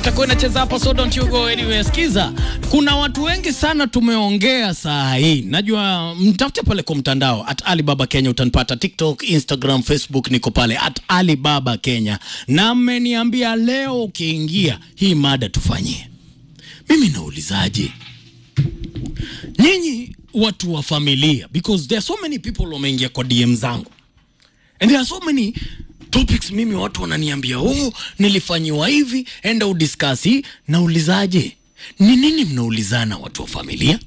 itakuwa inacheza hapa, so don't you go anywhere. Sikiza, kuna watu wengi sana tumeongea saa hii, najua mtafute pale kwa mtandao at Alibaba Kenya, utanipata TikTok, Instagram, Facebook, niko pale at Alibaba Kenya, na mmeniambia leo ukiingia hii mada tufanyie. Mimi naulizaje nyinyi watu wa familia, because there are so many people wameingia kwa DM zangu and there are so many topics mimi watu wananiambia oh, nilifanyiwa hivi, enda udiscuss hii. Naulizaje, ni nini mnaulizana watu wa familia?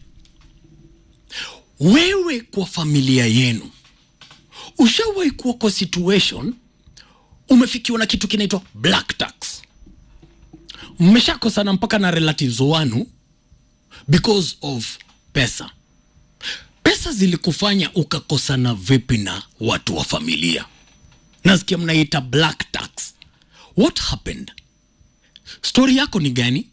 Wewe kwa familia yenu ushawahi kuwa kwa situation umefikiwa na kitu kinaitwa black tax, mmeshakosana mpaka na relatives wanu because of pesa. Pesa zilikufanya ukakosana vipi na watu wa familia? Nasikia mnaita black tax. What happened? Story yako ni gani?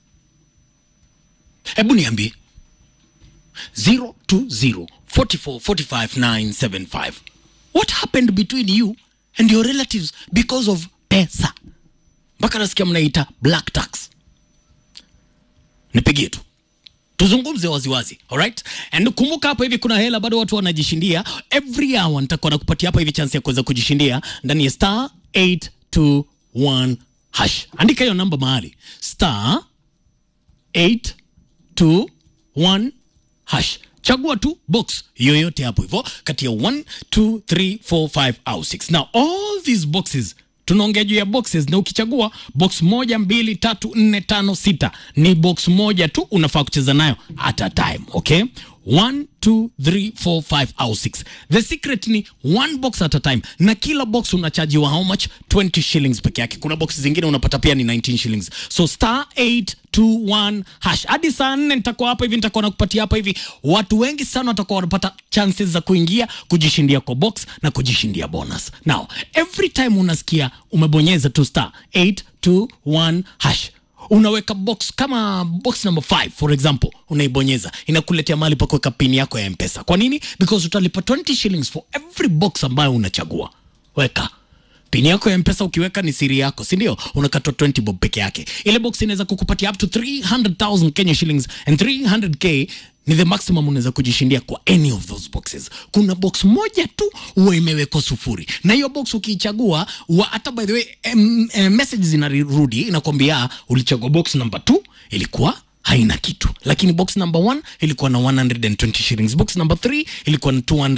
Hebu niambie. 020 44 45 975. What happened between you and your relatives because of pesa? Mpaka nasikia mnaita black tax. Nipigie tu tuzungumze waziwazi alright and kumbuka hapa hivi kuna hela bado watu wanajishindia every hour nitakuwa nakupatia hapa hivi chance ya kuweza kujishindia ndani ya star 821 hash andika hiyo namba mahali star 821 hash chagua tu box yoyote hapo hivyo kati ya 1 2 3 4 5 au 6 now all these boxes tunaongea juu ya boxes na ukichagua box moja mbili tatu nne tano sita ni box moja tu unafaa kucheza nayo at a time okay 1 2 3 4 5 au 6 the secret ni one box at a time na kila box unachajiwa how much 20 shillings peke yake kuna box zingine unapata pia ni 19 shillings so star 821 hash hadi saa nne nitakuwa hapa hivi nitakuwa nakupatia hapa hivi watu wengi sana watakuwa wanapata chances za kuingia kujishindia kwa box na kujishindia bonus now every time unasikia umebonyeza tu star 821 hash unaweka box kama box number 5 for example unaibonyeza inakuletea mahali pa kuweka pin yako ya mpesa kwa nini because utalipa 20 shillings for every box ambayo unachagua weka pini yako ya mpesa ukiweka ni siri yako si ndio unakatwa 20 bob peke yake ile box inaweza kukupatia up to 300000 kenya shillings and 300k ni the maximum unaweza kujishindia kwa any of those boxes kuna box moja tu huwa imewekwa sufuri na hiyo box ukiichagua huwa hata by the way em, em, message zinarudi inakwambia ulichagua box number 2 ilikuwa haina kitu lakini box number 1 ilikuwa na 120 shillings box number 3 ilikuwa na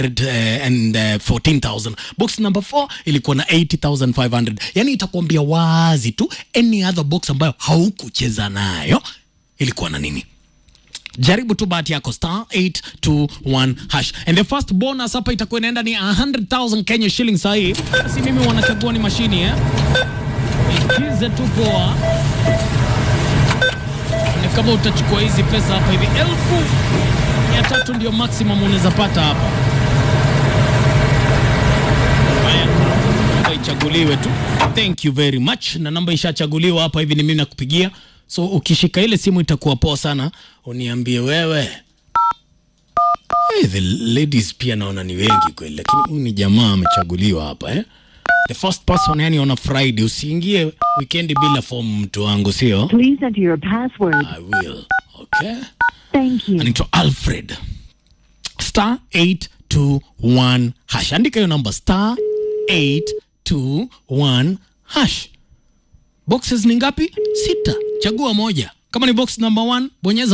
214000 box number 4 ilikuwa na 80500 yani itakwambia wazi tu any other box ambayo haukucheza nayo ilikuwa na nini jaribu tu bahati yako star 821 hash and the first bonus hapa itakuwa inaenda ni 100000 kenya shillings sahii si mimi wanachagua ni mashini eh? ikize tu poa ni kama utachukua hizi pesa hapa hivi elfu mia tatu ndio maximum unaweza pata hapa haya namba ichaguliwe tu thank you very much na namba ishachaguliwa hapa hivi ni mimi nakupigia so ukishika ile simu itakuwa poa sana uniambie wewe hey, the ladies pia naona ni wengi kweli lakini huyu ni jamaa amechaguliwa hapa eh? the first person yani on a friday usiingie weekend bila form mtu wangu sio Please enter your password. i will okay Thank you. anaitwa alfred star 821 hash andika hiyo namba star 821 hash boxes ni ngapi sita chagua moja kama ni box number 1 bonyeza